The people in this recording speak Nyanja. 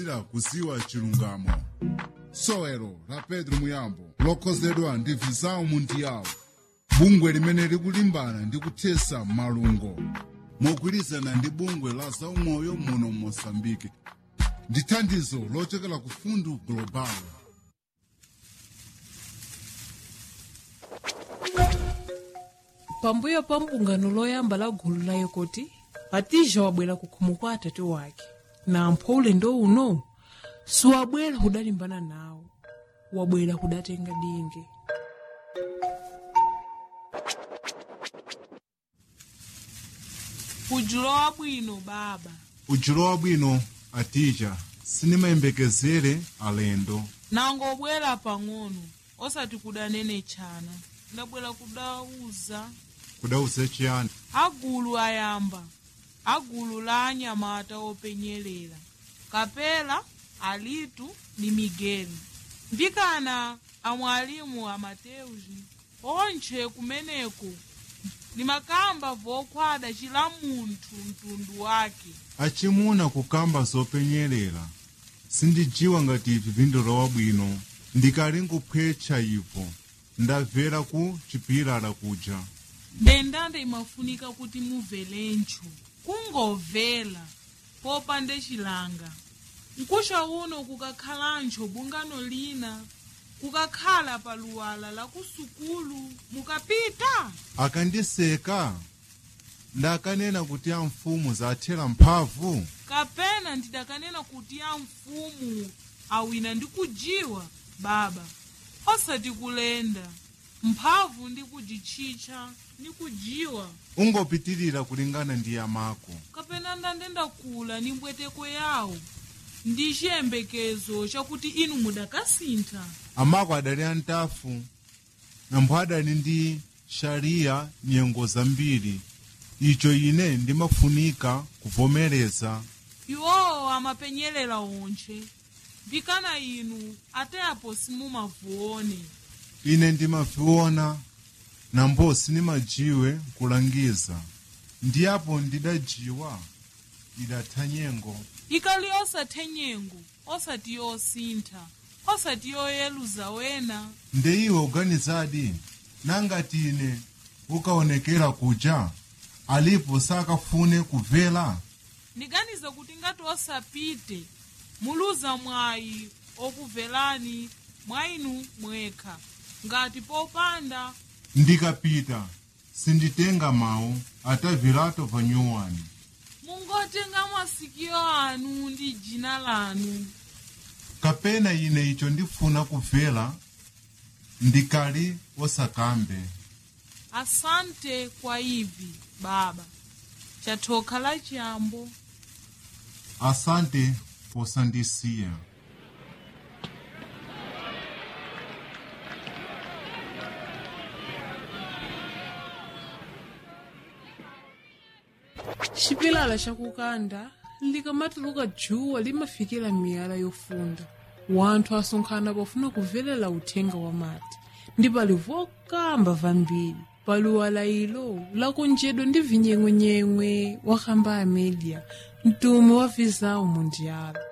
ira kusiwa chilungamo sowelo la pedro muyambo lokhozedwa ndi visao mundiyawo bungwe limene likulimbana ndi kuthesa malungo mogwirizana ndi bungwe la zaumoyo muno mosambike ndi thandizo lochokera ku fundu global pambuyo pa mbungano loyamba la gulu la yekoti hatija wabwera ku khomo kwa atati wake na ampho ulendo uno siwabwera kudalimbana nawo wabwera kudatenga dinge ujulo wabwino baba ujulo wabwino atija sinimayembekezere alendo nangobwera pang'ono osati kudanene chana ndabwera kudauza kudauze chiyani agulu ayamba agulu la anyamata openyerera kapela alitu ni migeli ndikana amwalimu amateuzi onche kumeneko ni makamba vokhwada chila munthu mtundu wake achimuna kukamba zopenyerera sindijiwa ngati ivi vindola wabwino ndikali nkuphwetcha ipo ndabvera ku chipilala kuja ndendande imafunika kuti mubvelencho kungovela popande chilanga nkusha uno kukakhalancho bungano lina kukakhala pa luwala la kusukulu mukapita akandiseka ndakanena kuti amfumu zathera mphamvu kapena ndidakanena kuti a mfumu awina ndi kujiwa baba osati kulenda mphamvu ndi kujitchitcha ndi kujiwa ungopitirira kulingana ndi yamako kapena ndandenda kula ni mbweteko yawo ndi chiyembekezo chakuti inu mudakasintha amako adali antafu nampho adali ndi shariya nyengo zambiri icho ine ndimafunika kuvomereza iwowo amapenyerera onche mbikana inu ateapo simumavuone ine ndimaviona nambo sinimajiwe kulangiza ndiyapo ndidajiwa idatha nyengo ikali osathe nyengo osati yosintha osati yoyeluza wena nde iwe uganizadi nangati ine ukaonekera kuja alipo sakafune kuvela ndiganiza kuti ngati osapite muluza mwayi okuvelani mwayinu mwekha ngati popanda ndikapita sinditenga mawu atavilato vanyuwani mungotenga masikio anu ndi jina lanu kapena ine icho ndifuna kuvela ndikali osakambe asante kwa ivi baba chathoka la chiyambo asante posandisiya chipilala chakukanda likamatuluka djuwa limafikira miyala yofunda wanthu asonkhana pofuna kuvelela uthenga wa mati ndi pali vokamba vambiri paluwala ilo lakonjedwa ndi vinyengwenyengwe wakamba a media mtumu wa vizawu mundiala